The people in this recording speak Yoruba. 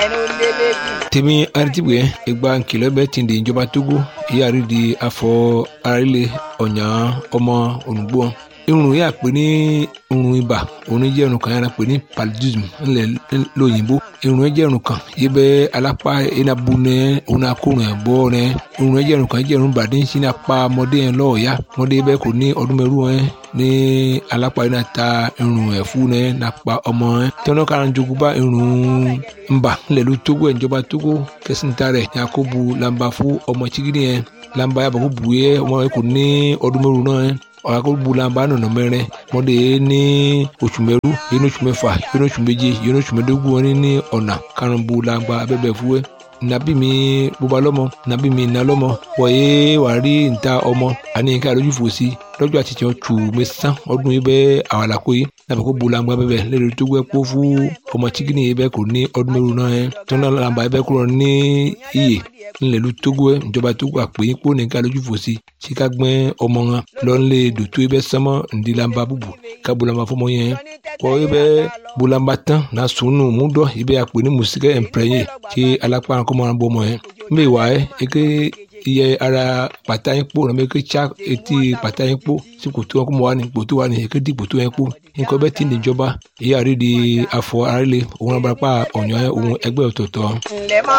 tèmi aritibue egba nkìlọ̀ bẹ ti di ìjọba togo ìyáàrí di afọ arílẹ̀ ọ̀nyà ọmọ ònùgbò irun yà pé ní irun ibà òun jẹ́ irun kan yàrá pé ní paludism ńlẹ̀ lóyìnbó irun jẹ́ irun kan yìí bẹ́ alápá enabu nẹ òun akórun ẹ̀ bọ́ nẹ irun jẹ́ irun kan jẹ́ irun bàdé ń sin apá ọmọdé yẹn lọ́ọ̀yà ọmọdé bẹ́ẹ̀ kò ní ọdún mẹ́rù ẹ̀ ní alápá yìí náà ta irun ẹ̀ fún nẹ nàpa ọmọ ẹ̀ tẹ́wọ́n kára ń jogún bá irun ńbà ńlẹ̀ ló tógó ẹ̀ ìjọba tógó kẹsìntà rẹ̀ yakubu lamba fún ọmọ chigidi yẹn lamba yàbọ̀ kó bu yẹ ọmọ yẹn kò ní ọdún mẹ́rù náà ẹ̀ ọ̀làkọ̀gbọ̀làmbà nọ̀nà mẹ́rin mọ́dé ní oṣù mẹ́rú yẹn oṣù mẹ́fà yẹn oṣù méje yẹn oṣù mẹ́dógún wọn ní ọ̀nà karùnbọ̀làmbà abẹ́bẹ̀ fúwẹ́ nàbí mi bóba lọ́mọ nàbí mi nà lọ́mọ wọ̀nyé wàá rí níta ọmọ àní ká lójú fò sí lọ́jọ́ àti tiẹ̀ tù mí sán ọdún yìí bẹ́ẹ̀ àwàlàkó yìí nàbẹ̀ kó bolangba bẹ́ẹ̀ lẹ́nu tó gbẹ́ kó fún ọmọ chikini yìí bẹ́ẹ̀ kò ní ọdún mẹ́rin náà yẹn tó náà làǹbà yìí bẹ́ẹ̀ kúrò ní iyè ńlẹ̀lú tógó ẹ̀ ìjọba tógó àpè yín kó ní ká lójú fò sí sí ká gbẹ́ ọmọ wọn lọ́nlẹ̀ dòtó yìí bẹ́ẹ̀ sánmọ́ ǹdí làǹbà bùbù ká bolangba fọmọ yẹn kọ́ yìí bẹ́ẹ̀ bolangba tán náà sùnù múdọ̀ yìí bẹ́ẹ̀ àpè ní mùsíkẹ́ ẹ̀ǹpẹ̀rẹ̀yìn kí alápá kọ́mọ́ràn bọ́ ọmọ yẹn mbẹ́ wà ẹ́ eke iye ara pàtà yín kpó nàbẹ ké tsa etí pàtà yín kpó sí kòtò wọn kó mọ wà ní kòtò wà ní ké di kòtò yẹn kpó nǹkan bẹ́ẹ̀ ti níjọba èyí àrí di afọ àrílé òun abúlé pa ọ̀nyọ́ òun ẹgbẹ́ ọ̀tọ̀ọ̀tọ̀. ǹlẹ́ mọ́